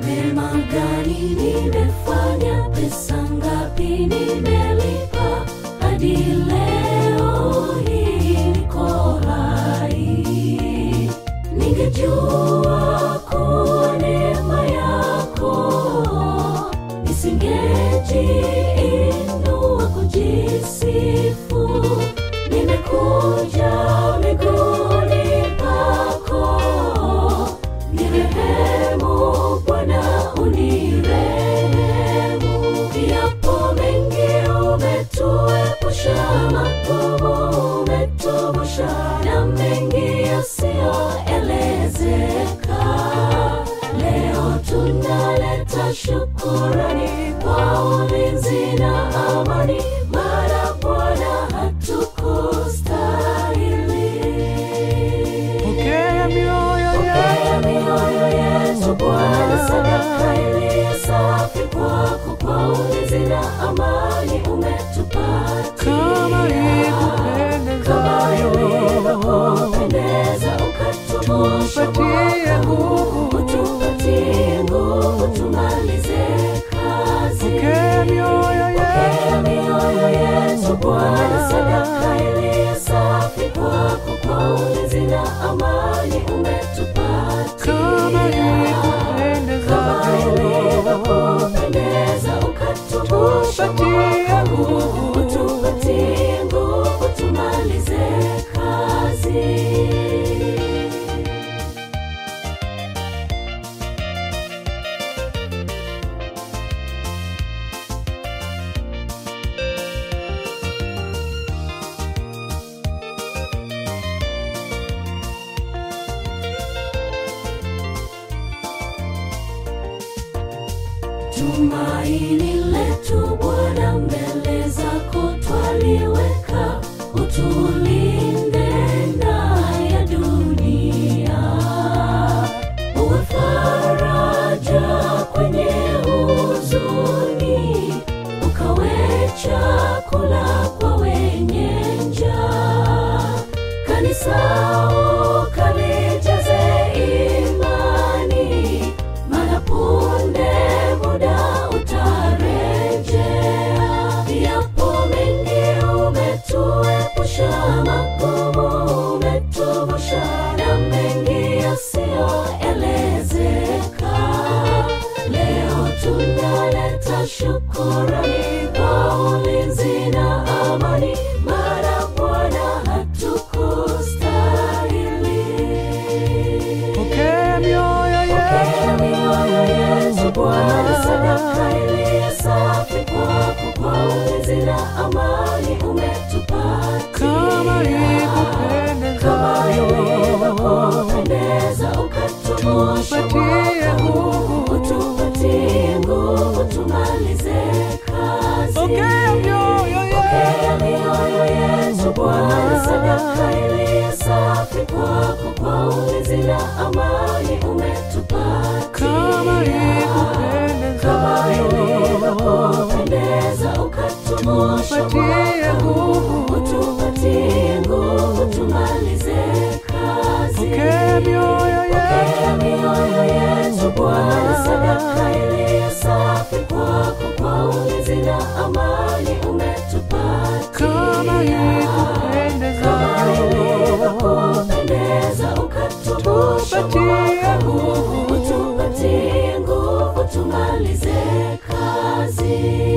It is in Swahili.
mema gani nimefanya, pesa ngapi nimelipa, hadi leo hii niko hai. Ningejua kuwa neema yako, nisingejiinua kujisifu. Nimekuja miguuni pako, nirehemu Bwana, unirehemu. Yapo mengi umetuepusha, magumu umetuvusha, na mengi yasiyoelezeka. Leo tunaleta shukurani kwa ulinzi na amani, maana Bwana hatukustahili. Pokea mioyo Pokea mioyo yetu Bwana, sadaka iliyo safi kwako, kwa ulinzi na amani umetupatia. Kama Kama ikupendezavyo. ilivyokupendeza ukatumusha Tupatie nguvu. utupatie nguvu tumalize kazi. Pokea mioyo Pokea yetu mioyo yetu Bwana, sadaka iliyo safi kwako, kwa ulinzi na amani umetupatia. kama Kama ikupendezavyo. ilivyokupendeza ukatumusha Tupatie nguvu. utupatie nguvu tumalize kazi. Tumaini letu Bwana, mbele zako twaliweka, utulinde na ya dunia, uwe faraja kwenye huzuni, ukawe chakula kwa wenye njaa. Kanisa ukalijaze imani, maana punde muda utarejea. Yapo mengi umetuepusha, magumu umetuvusha, na mengi yasiyoelezeka. Leo tunaleta shukurani kwa ulinzi na amani, maana Bwana hatukustahili. Pokea mioyo Pokea yetu mioyo yetu Bwana, sadaka iliyo safi kwako, kwa ulinzi na amani umetupatia. kama Kama ikupendezavyo. ilivyokupendeza ukatumusha Tupatie nguvu. utupatie nguvu tumalize kazi. Pokea mioyo Pokea yetu mioyo yetu Bwana, sadaka iliyo safi kwako, kwa ulinzi na amani umetupatia. kama Kama ikupendezavyo. ilivyokupendeza ukatumusha Tupatie nguvu. utupatie nguvu tumalize kazi. Pokea mioyo Pokea yetu mioyo yetu Bwana, sadaka iliyo safi kwako, kwa ulinzi na amani umetupatia. kama ikupendezavyo. Kupendeza ukatumusha Tupatie nguvu. utupatie nguvu tumalize kazi.